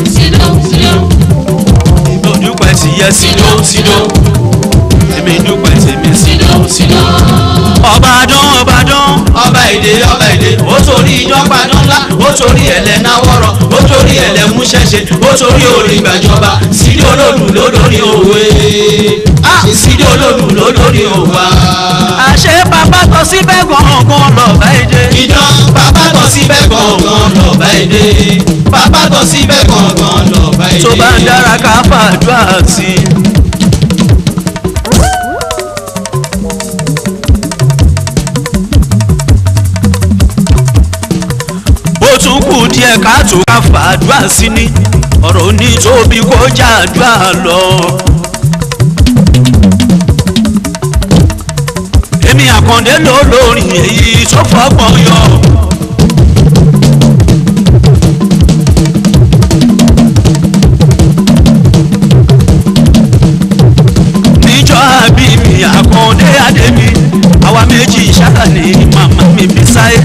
ó dúpẹ́ sí yẹ sídó sídó èmi dúpẹ́ tèmi sídó sídó. ọbàdàn ọbàdàn ọba èdè ọba èdè ó torí ijọ́ padọ́lá ó torí ẹ̀lẹ́ náwọ́rọ̀ ó torí ẹ̀lẹ́ mú ṣẹ́ṣẹ́ ó torí orin gbàjọba sídó lòdù lólórí òwe sídó lòdù lólórí òwa. àṣẹ bàbá tọ́ síbẹ̀ gangan lọ́ba èdè. ìdán bàbá tọ́ síbẹ̀ gangan lọ́ba èdè bàbá tọ́ síbẹ̀ gangan lọ́ba èdè. tó bá ń dára ká fàdúrà sí i. ó tún kù díẹ̀ ká tó ká fàdúrà sí ni ọ̀rọ̀ ní tóbi kó jàdúrà lọ. èmi àkàndé ló lórin èyí tó fọgbọ́n yọ. níjọ́ àbí mi àkàndé adé mi àwa méjì ṣáà ní màmá mi fi sáyé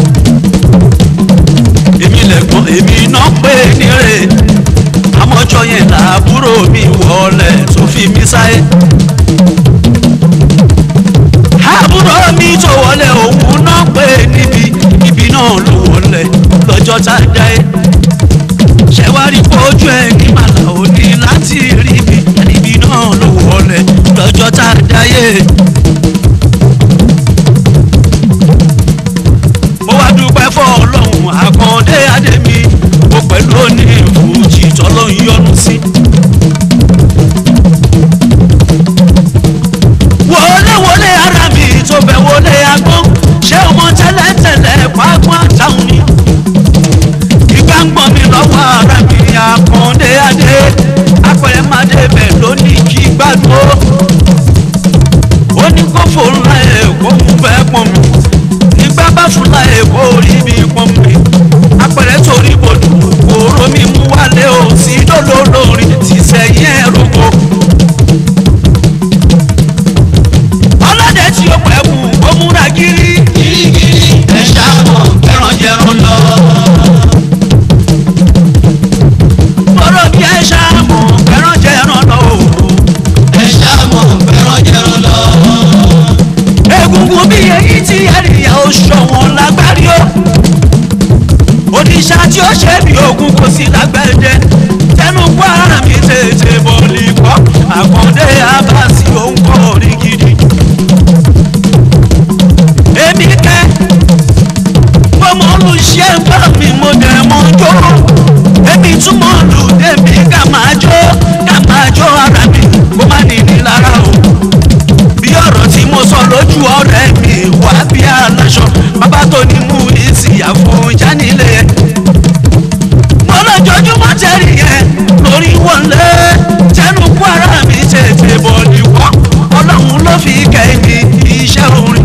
èmi lẹ̀gbọ́n èmi náà pé nírè àmọ́jọ yẹn làbúrò mi wọlé tó fi mí sáyé. àbúrò mi tó wọlé òun náà pé níbi ibi náà ló wọlé lọ́jọ́ tá a dá yé. ṣé wàá rí fojú ẹ ní màlà òní láti rí ibi ibi náà ló wọlé lọ́jọ́ tá a dá yé. mo wá dúpẹ́ fọ́ ọlọ́run àkàndé adémi mo pẹ̀lú òní ìfújì tọ́lọ́ ń yọnu sí. òrìṣà tí ó ṣe bí ogun kò sí lágbẹ̀dẹ tẹnu kó ara mi tètè bọ̀lì kọ́ àkàndé abasi òun kọ́ orí gidi. èmi kẹ́ bọ́mọ olùṣẹ́ bá mi mo dẹ̀ mọ́ jó èmi tún mọ̀ lù débi ká máa jó ká máa jó ara mi kó má nìní lára o bí ọ̀rọ̀ tí mo sọ lójú ọ̀rẹ́ mi wá bí aláṣọ bàbá tó ní mú ìsìyàfó jánilé yẹn mo lójoojúmọ́ tẹ̀rí yẹn lórí wọlé tẹnu kú ara mi tètè bọ̀ nìwọ́ ọlọ́run ló fi kẹ́mi iṣẹ́ orin.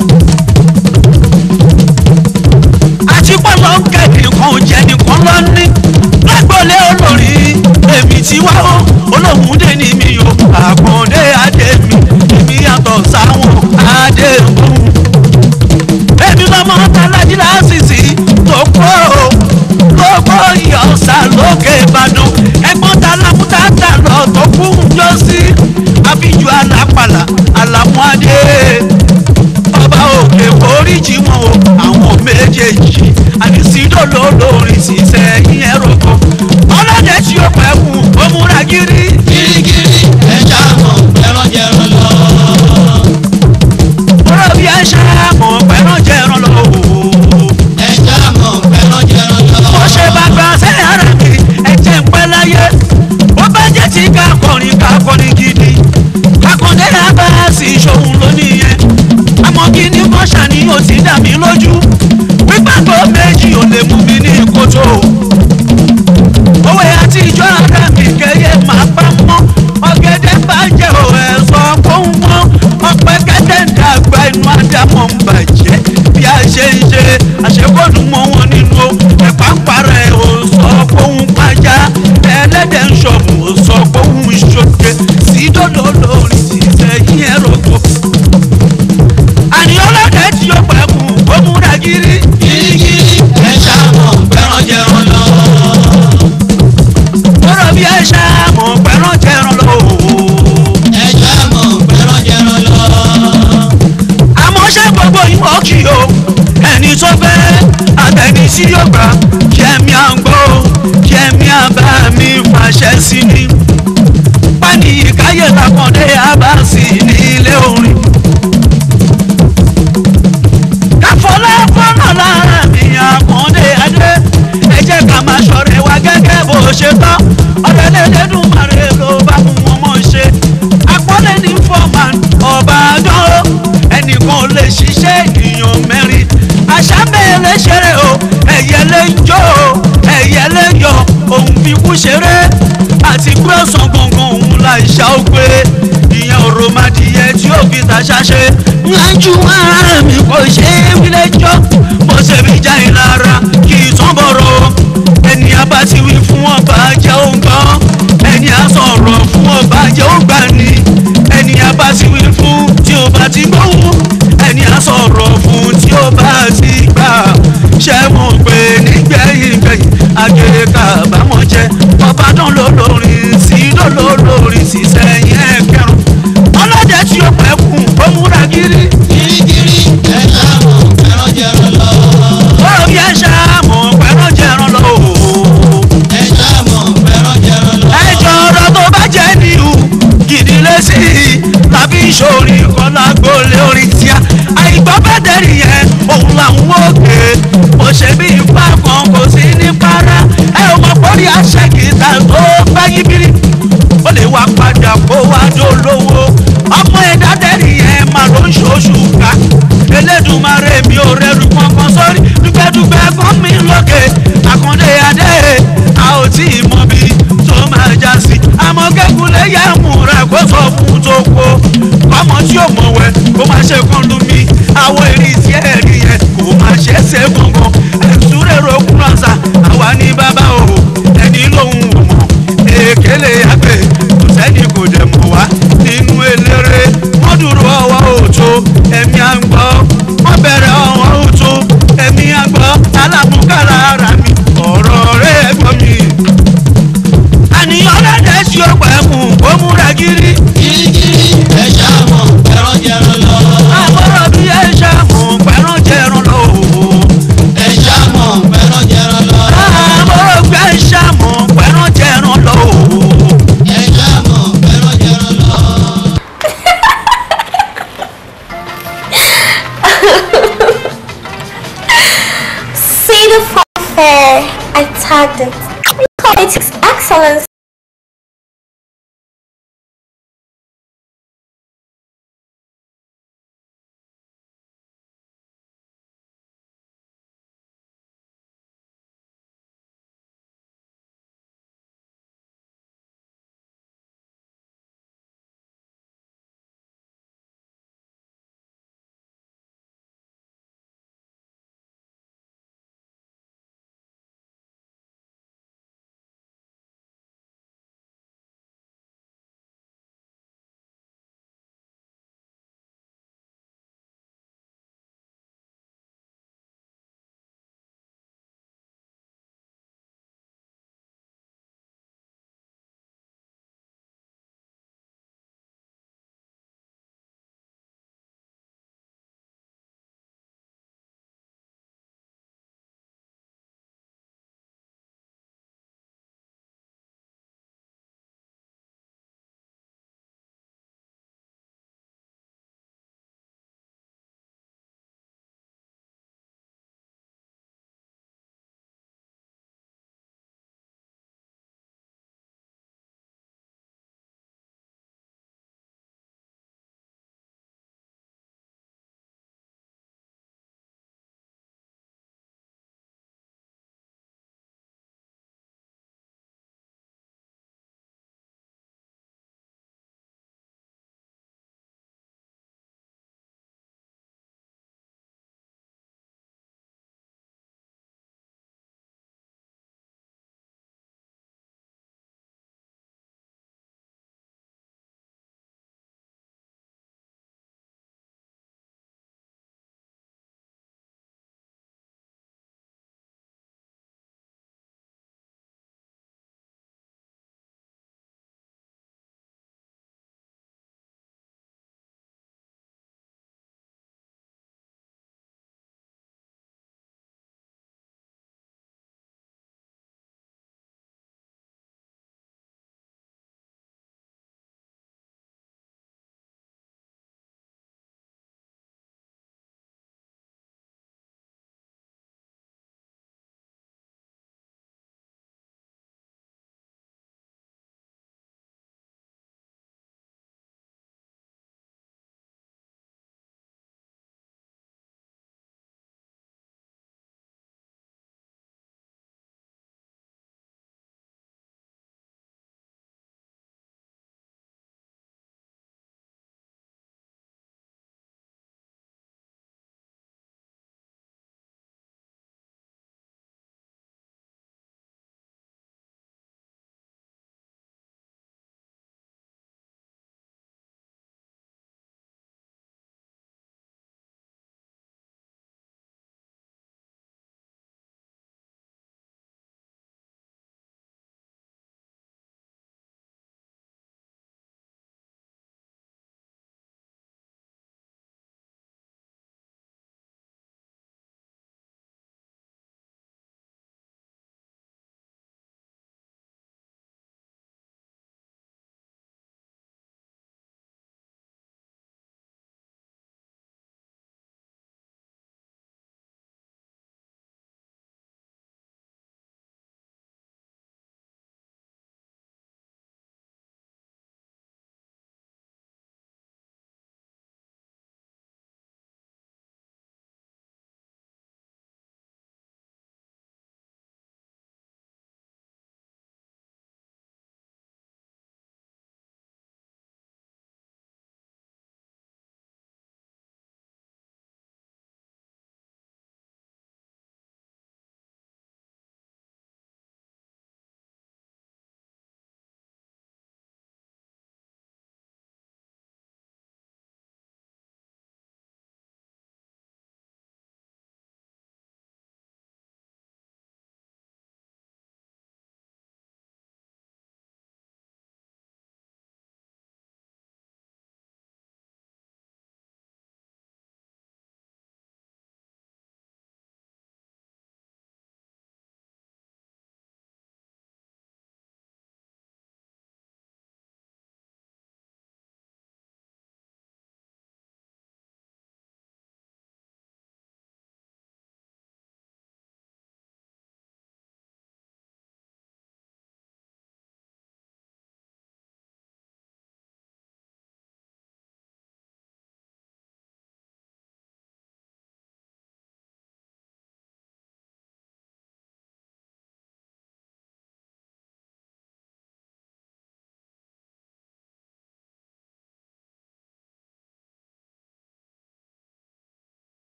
àti pọ́lọ́ kẹ́mi kan jẹ́ nìkan lọ ní lágbólé olórí èmi tí wá ó olóhùn dé ní mi o àkàndé adé mi èmi yàtọ̀ sáwọn adé òun èmi lọ́mọ tàlájí lásìsì tó kó gbogbo ìyọ̀sà lókè ìbàdàn ẹ̀gbọ́n ta lámúta tà lọ tó kú yọ sí àbíjú alápàlà àlàmúadé ọba òkè oríjì wọn o àwọn méjèèjì àdìsídò lólórin ṣiṣẹ́ yín ẹ̀rọ kan ọlọ́dẹ tí ó pẹ́ kú ó múra gírí. kirikiri ẹja mọ̀ ẹran jẹran lọ. ọ̀rọ̀ bí ẹ ṣe mọ̀ pẹ̀rán jẹran lọ o. ẹja mọ̀ ẹran jẹran lọ. bó ṣe bá gba sẹ́yìn ara mi ẹ̀jẹ̀ ń pẹ́ láyé ó bá jẹ́ ti ká kọrin ká kọrin gidi kakọ̀dé abáàsì ìṣòwò lónìí yẹn àmọ́ kí ni kò ṣàní ó ti dà mí lójú pípàgbọ́ méjì ò lè mú mi ní kótó òwe àtijọ́ ara mi kẹyẹ máa bá mọ́ ọ̀gẹ̀dẹ̀ bá jẹ́ ò ẹ̀ sọ fóun mọ́ ọ̀pẹ kẹ́tẹ́ ń dàgbà inú àdámọ̀ ń bàjẹ́ bí a ṣe ń ṣe àṣekọ́dún mọ́ wọn nínú ẹ̀pà ń parẹ́ ò sọ fóun pàjá ẹlẹ́dẹ̀ ń ṣọ̀mù ò sọ fóun ṣoge sí dòdò lórí ṣiṣẹ́ yín ẹ̀rọ kọ. àní ọlọ́dẹ tí ó pẹ́ kù ó múra gírí. kirikiri ẹja mọ̀ ẹran jẹran lọ. ọ̀rọ̀ bí ẹ ṣá mọ̀ pẹ̀rán jẹran lọ ẹja mọ̀ ẹran jẹran lọ. àmọ́ ṣé gbogbo ìwọ kì o ẹni tó fẹ́ àtẹni tí yóò gbà kẹ́mi à ń gbọ́ kẹ́mi àbá mi fàṣẹ sí ni pání ìkáyè làkàndé àbá sí ní ilé orin. káfọlá fọ́nà lára mi àkàndé adé ẹ jẹ́ ká máa ṣọ̀rẹ́ wa gẹ́gẹ́ bó ṣe tán ọ̀rẹ́ lẹ́lẹ́dùn màrè ló bá mú wọn mọ̀ ṣe àpọ́nlé ní fọ́ọ̀mán ọba àdán ẹnìkan ò lè ṣiṣẹ́ ènìyàn mẹ́rin àṣà mẹ́lẹ̀ ṣeré o ẹ̀yẹ lè ń jó o ẹ̀yẹ lè yọ òun fi kú ṣeré àti pé ọ̀sán gangan òun la ìṣá ó gbé ìyẹn òròmọdìyẹ tí ó fi tàṣà ṣe ńlájú ara mi kò ṣe é wílé jọ bó ṣe fi já ìlara kì í tán bọ̀rọ̀ ẹni abá ti wí fún ọba jẹ́ òǹgbọ́n ẹni á sọ̀rọ̀ fún ọba jẹ́ òǹgbà ni ẹni abá ti wí fún tí ó bá ti gbóhùn ẹni á sọ̀rọ̀ fún tí ó bá ti gbà ṣé mo pè nígbẹ̀yìn gbẹ̀yìn àgèrè kábàámọ̀ jẹ́ ọba dán lólórin sí lólórin sí sẹ́yìn ẹ̀kẹrùn ọlọ́dẹ tí ó pẹ́ kù ó múra gírí kirikiri ẹja mọ̀ ẹran jẹran lọ. ó bí ẹ ṣá mọ̀ pẹ̀rọ jẹran lọ ẹja mọ̀ ẹran jẹran lọ. ẹjọ́ ọ̀rọ̀ tó bá jẹ́ níhù gidi lẹ́sí tàbí ìṣòrí kan lágbólé orin tíá àìgbọ́ bẹ́tẹ̀rì yẹn òun làwọn òkè kò ṣe bí ipá kan kò sí ní para ẹ ò mọ̀ pọ́lì àṣẹ kìtà tó bá yí bírí ó lè wá padà kó wá dolówó ọmọ ẹ̀dá tẹ̀rì yẹn máa ló ń ṣoṣù ká elédùnmarè mi ò rẹrù kankan sórí dúpẹ́dúpẹ́ fún mi lókè àkàndé adé a ò tí ì mọ bí tó máa já sí àmọ́ kẹ́kùnlé yẹ múra kó sọ fún tó kó kọ́mọ tí ò mọ̀ wẹ̀ kó má ṣe kán lu mi àwọn èrì tí ẹ̀ rí yẹn kó má ṣe ṣe gbọ̀ngàn ẹ̀sùn rẹ̀ rògùn ránṣà àwa ní bàbá o ẹni lòun ò mọ̀ èkélé àgbẹ̀ kò sẹ́ni kò dẹ̀ mọ̀ wá nínú eléré wọ́n dúró ọwọ́ òtó ẹ̀mí à ń gbọ́ wọ́n bẹ̀rẹ̀ ọwọ́ òtó ẹ̀mí à ń gbọ́ alámúkàrà ara mi ọ̀rọ̀ rẹ̀ gbọ́ mi. àníyàn lẹ́dẹ̀ tí ó pẹ́ mú kó múra gírí kirikiri ẹja mọ̀ ẹran jẹran lọ. àbọ̀rọ̀ bí ẹ ṣe mú pẹ̀rán jẹran lọ. ẹja mọ̀ ẹran jẹran lọ. ardent. We call it excellence.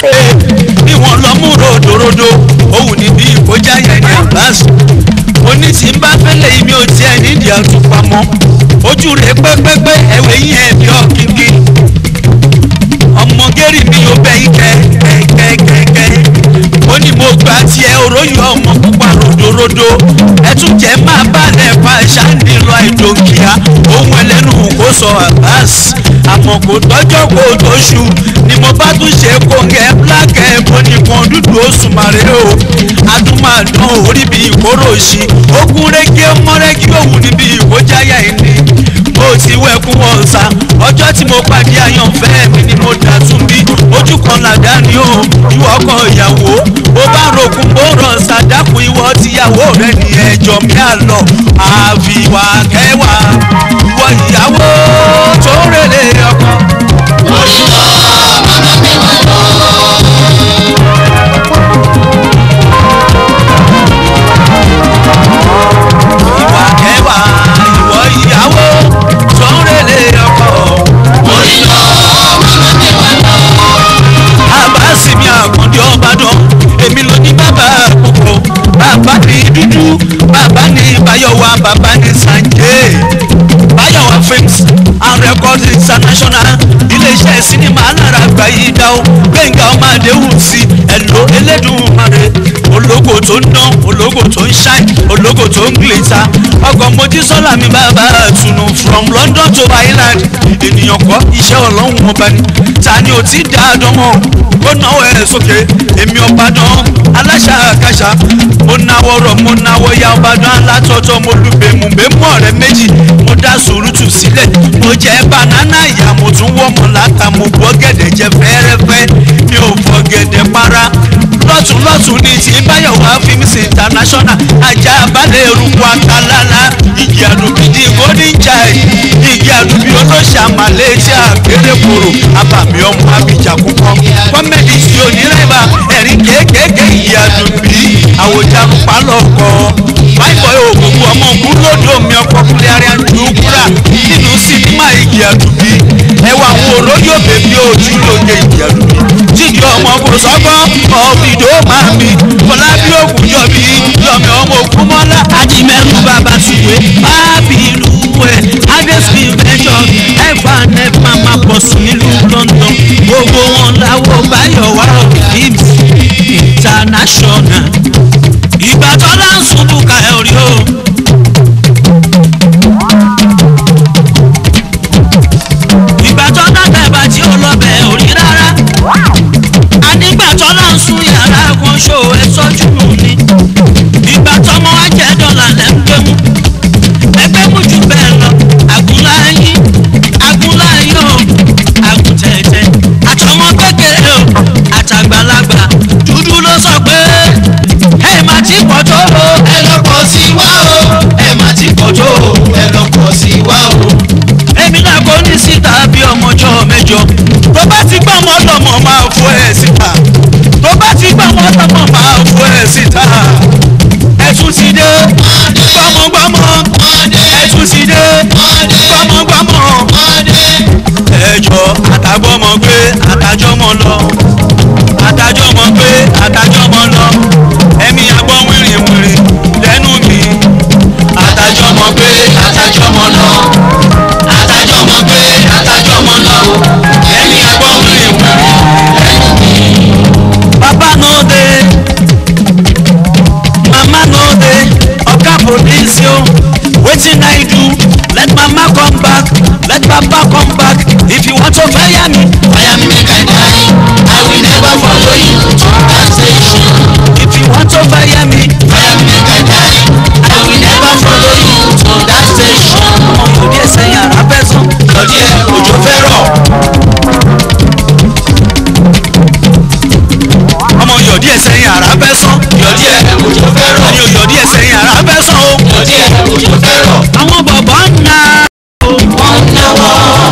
bí wọ́n lọ mú ròdòròdò òun níbi ìkọjá yẹn ní àbáṣe oní tí ń bá fẹ́lẹ̀ yìí mi ò tiẹ̀ nídìí àtúpamọ́ ojú rẹ̀ pẹ́pẹ́pẹ́ ẹ̀wẹ̀ yín ẹ̀ bí ọ̀kínkí ọmọ gẹ́rì mi ò bẹ́ yín kẹ́kẹ́kẹ́kẹ́ ó ní mo gbà tiẹ̀ òróyìn ọmọ pupa ròdòròdò ẹtún jẹ́ máa balẹ̀ fa ṣáàndì lọ àìdòkìá ohun ẹlẹ́nu kò sọ àbáṣ àmọ́ kò tọ́jọ́ kò tóṣù ni mo bá tún ṣe kóńgẹ́ blákẹ́ bonìkan dúdú oṣù màrè o adúmọ̀dán orí bíi ìkóró sí ogun rẹ́gí mọ́rẹ́gí òun níbi ìkójáyà ẹni mo ti wẹ̀kún ọ̀sà ọjọ́ tí mo pàdé àyànfẹ́ mi ni mo dà tún bí ojú kan làdá ni ó ju ọkọ ìyàwó ó bá rògùn bó ràn sàdákùn ìwọ tíyàwó rẹ ní ẹjọ́ mi àlọ́ àfìwà kẹwàá ìwọ ìyàwó tó rèlè ọkọ. orí lọ màmá mẹ́wàá lọ. ìwà kẹwàá ìwọ ìyàwó tó rèlè ọkọ. orí lọ màmá mẹ́wàá lọ. àbáṣìmí àkàndé ọbàdàn èmi ló ní bàbá àkókò bàbá ní dúdú bàbá ní báyọ̀wá bàbá ní sànjé báyọ̀wá films and records international iléeṣẹ́ sinimá alára àgbáyé dáwó gbẹ̀ngà ọmọ àdéhùn sí ẹ̀lò elédùnmarè ológo tó ń dán ológo tó ń ṣáì ológo tó ń glita ọkọ̀ mojísọ́lá mi bàbá àtùnú from london to ireland ènìyàn kọ́ iṣẹ́ ọlọ́run ọba ni ta ni ò ti dá a dán mọ́ ó náwó ẹ̀ sókè èmi ọba dán aláṣà àkàṣà mo náwó rọ̀ mo náwó ya ọba dán alátọ́tọ́ mo lu bèmùbèmù ọ̀rẹ́ méjì mo dá sùúrùtù sílẹ̀ mo jẹ́ banana ìyá mo tún wọ́ mọ̀ láta mo bọ́ gẹ̀dẹ̀ jẹ fẹ́rẹ́fẹ́ mi ò fọ gẹ̀dẹ̀ para lọ́tún lọ́tún ní ti báyọ̀wá films international ajá balẹ̀ eruku akalala ìjì àdùbídì golden child ìjì àdùbí olóṣà malaysia kéré koro abàmì ọmọ abidjan kúkọ kọ́mẹ́dì tí onírẹ́bà ẹ̀rín kéékèèké ìjì àdùbí àwòjánu pálọ̀kọ báyìí ògùnkùn ọmọ ògùn lódò mi ọkọ kúlẹ̀ arian dùkúrà nínú sinimá ìjì àdùbí ẹwà àwọn òróyò bèbí ojú lóye ìjì àdùbí jíjì ọmọ kò sọ́gbọ́n ọ̀bìdó máa mi fọlábí ògùn yọ̀bí yọ̀mí ọmọ ògùn mọ́lá ajimẹ́rù bàbá ṣùgbẹ́ bábí ìlú ẹ̀ adésì mẹ́jọ ẹ̀fà nẹ́fà máa pọ̀ sí nílùú london gbogbo wọn láwọ báyọ̀ wá ìbí international ìgbà tó láǹsùn bùkà ẹ̀ rí o. ìgbà tó dábẹ́ bá tí ó lọ bẹ̀ ò rí rárá ànígbà tó láǹsùn yàrá kan ṣó ẹ sọ́jú nù ni ìgbà tọmọ wa jẹ dọ́là lẹ́ ń gbé mú ẹgbẹ́ mú jù bẹ́ẹ̀ lọ àgùnláyín àgùnláyín o àgùntẹ̀tẹ̀ àtọmọ kékeré o àtàgbàlagbà dúdú ló sọ pé ẹ má ti pọ̀ tó o ẹ lọ pọ̀ sí wá o ẹ má ti pọ̀ tó o ẹ lọ pọ̀ sí wá o. èmi náà kò ní síta bí ọmọjọ́ mẹ́jọ tó bá ti gbọ́ ọmọ lọ́mọ máa fọ ẹ̀ síta tó bá ti gbọ́ ọmọ lọ́mọ máa fọ ẹ̀ síta ẹ̀tún ti dé gbọ́mọgbọ́mọ ẹ̀tún ti dé gbọ́mọgbọ́mọ ẹjọ́ àtàgbọ́mọ gbé àtàjọ́mọ lọ àtàjọ́mọ gbé àtàjọ́mọ lọ ẹ̀mí agbọ́n wìrìwìrì lẹ́nu mi àtàjọ́mọ gbé àtàjọ́mọ lọ àtàjọ́mọ gbé àtàjọ́mọ lọ ẹ̀mí agbọ́n wìrìwìrì lẹ́nu mi. Papa no dey mama no dey oga police yo wetin i do let mama come back let papa come back if you want to fire me fire me make i die i will never follow you to that station. if you want to fire me fire me make i die i will never follow you to that station. ọmọ yòó díẹ̀ sẹ́yìn ara fẹ́ sàn lọ́dí ẹ̀ òjò fẹ́ rọ̀. ọmọ yòó díẹ̀ sẹ́yìn ara fẹ́ sàn lọ́dí ẹ̀ òjò fẹ́ rọ̀. àní yòó díẹ̀ sẹ́yìn ara fẹ́ sàn o lọ́dí ẹ̀ òjò fẹ́ rọ̀. àwọn bọ̀bọ̀ ń na wọ́n ń náwó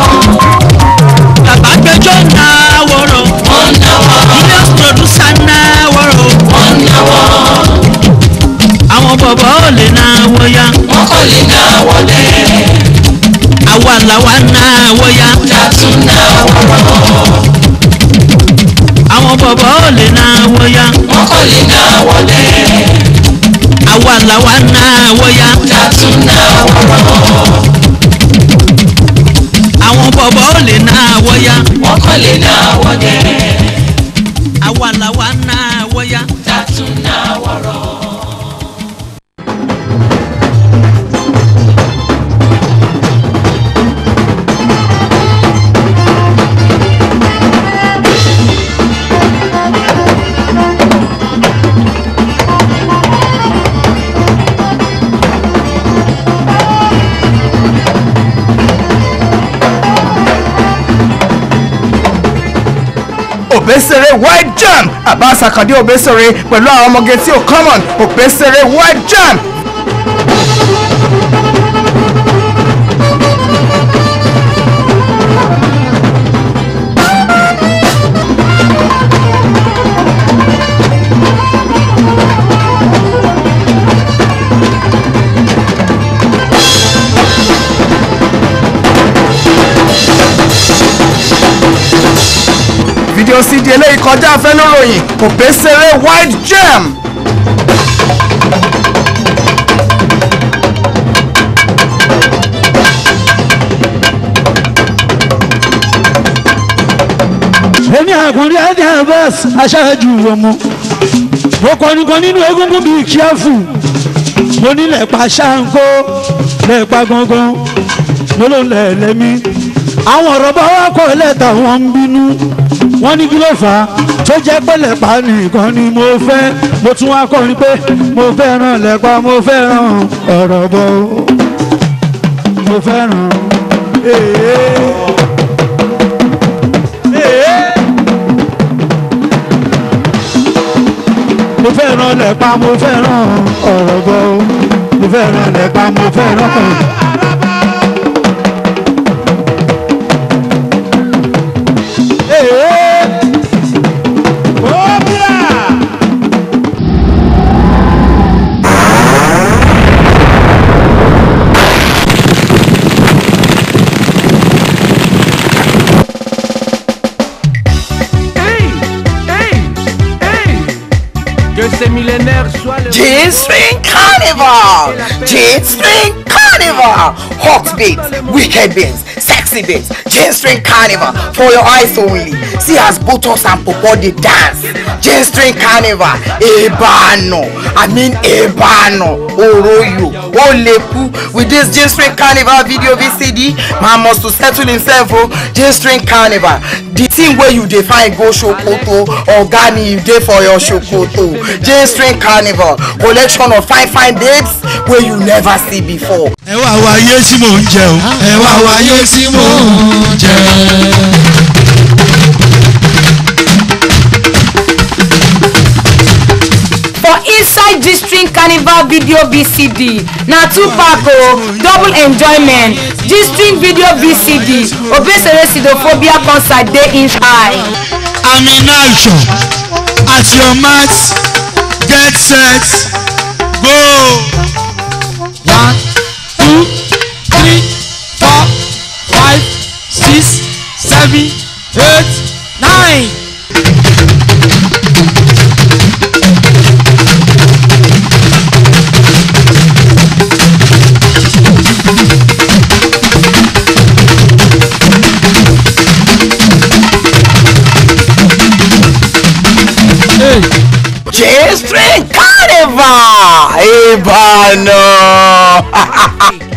bàbá gbẹjọ́ na wọ̀rọ̀ wọ́n ń náwó julius producer na wọ̀rọ̀ wọ́n ń náwó àwọn bọ̀bọ̀ ò lè na wọ́ya wọ́n kò lè náwó lẹ̀ àwa làwa na wọ́ya dàtún náwó rọ̀. àwọn bọ̀bọ̀ ò lè náwó yá wọ́n kò lè náwó lẹ̀ àwa làwa náwó yá dátún náwó rọ̀ àwọn bọ̀bọ̀ ò lè náwó yá wọ́n kò lè náwó lẹ̀ àwa làwa náwó yá. dátún náwó rọ̀. òbésèré white jam Abbas Akande òbésèré pẹ̀lú àwọn ọmọge tí ò common òbésèré white jam. fídíò cd eléyìí kọjá afẹnuròyìn òbésèré white jam. èmi àkùnrin adé Abbas aṣáájú ọmọ mo kọrin kan nínú egungun bíi kíáfù mo nílẹ̀ pa ṣáńkó lẹ́ẹ̀pa gangan mo ló ń lẹ̀ lẹ́mí àwọn ọ̀rọ̀ bá wá kọ́ lẹ́tà wọn ń bínú wọ́n ní kí ló fà á tó jẹ́ pé lẹ́pa nìkan ni mo fẹ́ mo tún wá kọrin pé mo fẹ́ràn lẹ́pa mo fẹ́ràn ọ̀rọ̀ bọ̀ mo fẹ́ràn èèyàn. mo fẹ́ràn lẹ́pa mo fẹ́ràn ọ̀rọ̀ bọ̀ mo fẹ́ràn lẹ́pa mo fẹ́ràn. Que ces millénaires soient le G-String Carnival! G-String Carnival! Hot beats, wicked beats, sexy beats, G-String Carnival for your eyes only. See as Botox and Popo dey dance. G-String Carnival, Ebano, I mean Ebano, Oroyo, Oleku. With this G-String Carnival video VCD, man must to settle himself oh. G-String Carnival, the thing wey you dey find go Sokoto, Ogani you dey for your Sokoto. J-String Carnival, collection of fine fine babes wey you never see before. ẹ wá wá ayé tí mò ń jẹ o ẹ wá wá ayé tí mò ń jẹ. for inside G-String Carnival video VCD na two pack o double enjoyment G-String video VCD Obesere Sidophobia concert dey inside. I'm in action at your mat get set go. One, two, three, four, five, six, seven, eight, nine. J-String Carnival! Ebano!